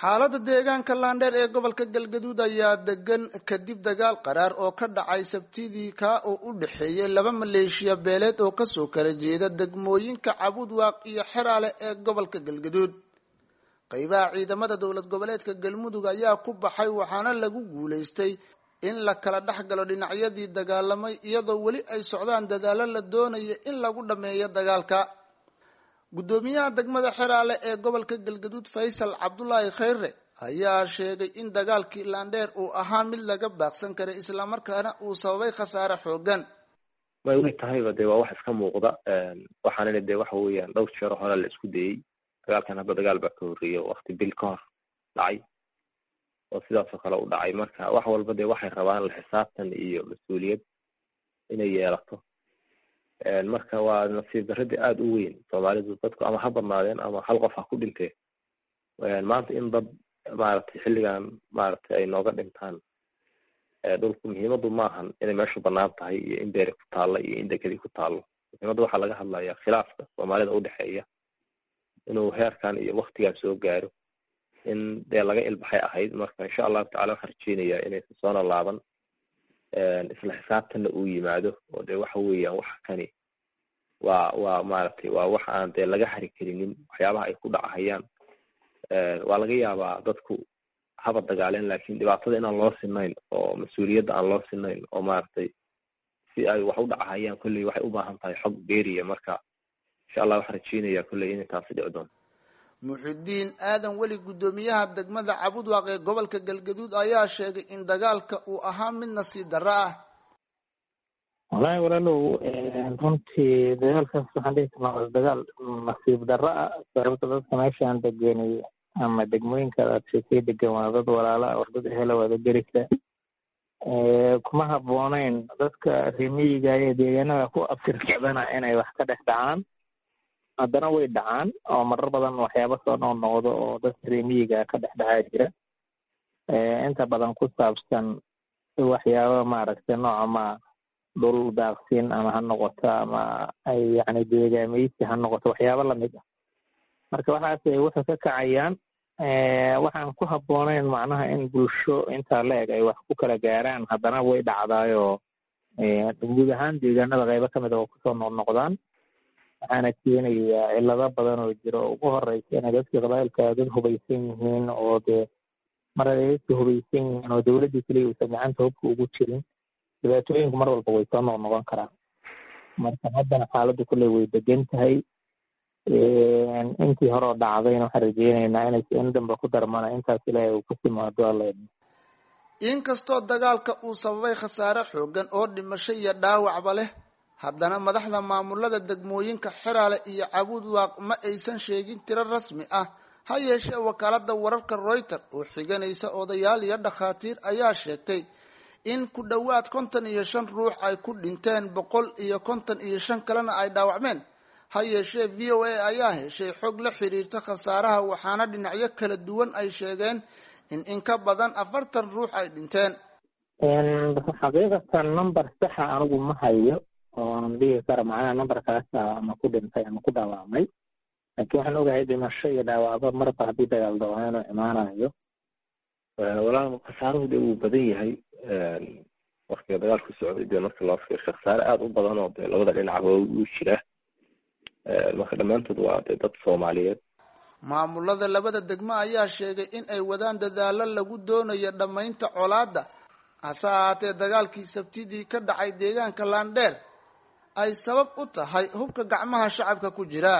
xaalada deegaanka laandheer ee gobolka galgaduud ayaa degan kadib dagaal qaraar oo ka dhacay sabtidii kaa oo u dhexeeyay laba maleeshiya beeleed oo kasoo kala jeeda degmooyinka cabudwaaq iyo xeraale ee gobolka galgaduud qeybaha ciidamada dowlad goboleedka galmudug ayaa ku baxay waxaana lagu guulaystay in la kala dhex galo dhinacyadii dagaalamay iyadoo weli ay socdaan dadaalo la doonaya in lagu dhameeyo dagaalka guddoomiyaha degmada xeraale ee gobolka galgaduud faysal cabdulaahi khayre ayaa sheegay in dagaalkii laandheer uu ahaa mid laga baaqsan karay islamarkaana uu sababay khasaare xoogan way way tahayba dee waa wax iska muuqda waxaanina dee waxa weeyaan dhowr jeero hore la isku dayey dagaalkan hadda dagaal baa ka horreeyay wakti bil ka hor dhacay oo sidaasoo kale u dhacay marka wax walba dee waxay rabaan la xisaabtan iyo mas-uuliyad inay yeelato marka waa nasiib darradii aada u weyn soomaalidu dadku ama ha badnaadeen ama hal qof ha ku dhintee maanta in dad maaragtay xilligan maaragtay ay nooga dhintaan dhulku muhiimadu maahan inay meeshu banaan tahay iyo in beeri ku taalla iyo in dekedi ku taallo muhiimadda waxaa laga hadlayaa khilaafka soomaalida udhexeeya inuu heerkan iyo waktigan soo gaaro in dee laga ilbaxay ahayd marka insha allahu tacala waxaan rajeynayaa inaysan soona laaban isla xisaabtanna uu yimaado oo dee waxa weeyaan waxa kani waa waa maaragtay waa wax aan dee laga hari karinin waxyaabaha ay ku dhacahayaan waa laga yaabaa dadku haba dagaaleen lakin dhibaatada inaan loo sinayn oo mas-uuliyadda aan loo sinayn oo maaragtay si ay wax u dhacahayaan kolley waxay u baahan tahay xog beeriya marka insha allah waxaan rajeynayaa kolley inay taasi dhici doonto muxidiin aadan weli guddoomiyaha degmada cabudwaaq ee gobolka galgaduud ayaa sheegay in dagaalka uu ahaa mid nasiib darro ah wallaahi walaalow runtii dagaalkaas waxaan dhihi karnaa waa dagaal nasiib darro ah sababta dadka meeshaan degenay ama degmooyinka aad sheekay degan waa dad walaala war dad ehela wada gerisa kuma habbooneyn dadka remiyiga ee deegaanada ku abtirsadana inay wax ka dhex dhacaan haddana way dhacaan oo marar badan waxyaaba soo noqnoqdo oo dadka remiyiga ka dhex dhacaa jira inta badan ku saabsan waxyaaba maaragtay nooca ma dhul daaqsin ama ha noqoto ama ay yacni deegaameysi ha noqoto waxyaaba lamid ah marka waxaas waxay ka kacayaan waxaan ku habbooneyn macnaha in bulsho intaa la eg ay wax ku kala gaaraan haddana way dhacdaayoo guud ahaan deegaanada qaybo kamid a oo kusoo noqnoqdaan waxaana keenayaa cilado badan oo jira oo ugu horeysa inay dadkii qabailka dad hubaysan yihiin oo dee mar ay dadka hubaysan yihiin oo dowladdii keliya uusan gacanta hubka ugu jirin dhibaatooyinku mar walba way soo noqnoqon karaan marka haddana xaaladdu kulley way degan tahay intii hore oo dhacdayna waxaan rajeyneynaa inay in dambe ku darmana intaas ilaahay uu ku timaado alla inkastoo dagaalka uu sababay khasaare xoogan oo dhimasho iyo dhaawacba leh haddana madaxda maamulada degmooyinka xeraale iyo cabudwaaq ma aysan sheegin tiro rasmi ah ha yeeshee wakaalada wararka reuter oo xiganaysa odayaal iyo dhakhaatiir ayaa sheegtay in ku dhowaad konton iyo shan ruux ay ku dhinteen boqol iyo konton iyo shan kalena ay dhaawacmeen ha yeeshee v o a ayaa heshay xog la xiriirta khasaaraha waxaana dhinacyo kala duwan ay sheegeen in in ka badan afartan ruux ay dhinteen xaqiiqatan number saxa anigu ma hayo oonan dhigi kara macnaha numberkaasa ama ku dhintay ama ku dhaawacmay laakiin waxaan ogahay dhimasho iyo dhaawacba marba haddii dagaal dawaa inuu imaanayo walaal khasaaruhu dee wuu badan yahay waktiga dagaalku socday dee marka loo fiirsho khasaare aada u badan oo dee labada dhinacba uu jira marka dhammaantood waa dee dad soomaaliyeed maamulada labada degmo ayaa sheegay in ay wadaan dadaalo lagu doonayo dhammaynta colaadda hase ahaatee dagaalkii sabtidii ka dhacay deegaanka laandheer ay sabab u tahay hubka gacmaha shacabka ku jira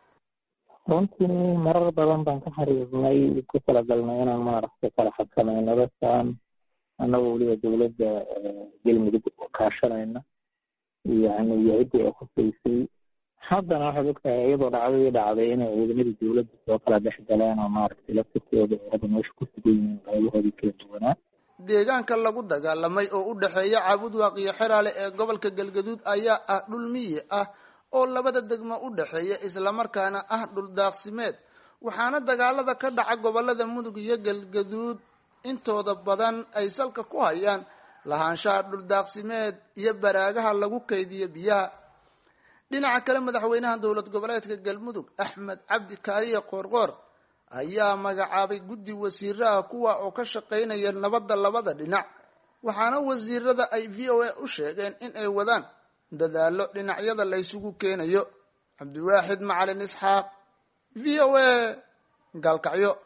runtii marar badan baan ka xiriirnay ku talagalnay inaan maaragtay kala xakamayno dadkan annagoo weliba dowladda galmudug kaashanayna yani yacidii ay khusaysay haddana waxaad ogtahay iyadoo dhacdadii dhacday inay ciidamadii dowladda soo kala dhex galeen oo maaragtay laftirkooda ay hadda meesha ku sugan yihiin qaybahoodii kala duwanaa deegaanka lagu dagaalamay oo u dhexeeya cabudwaaq iyo xeraale ee gobolka galgaduud ayaa ah dhul miyi ah oo labada degmo u dhexeeya islamarkaana ah dhul daaqsimeed waxaana dagaalada ka dhaca gobolada mudug iyo galgaduud intooda badan ay salka ku hayaan lahaanshaha dhul daaqsimeed iyo baraagaha lagu kaydiyo biyaha dhinaca kale madaxweynaha dowlad goboleedka galmudug axmed cabdi kaariye qoorqoor ayaa magacaabay guddi wasiiraha kuwa oo ka shaqaynaya nabadda labada dhinac waxaana wasiirada ay v o a u sheegeen in ay wadaan dadaallo dhinacyada laysugu keenayo cabdiwaaxid macalin isxaaq v o a gaalkacyo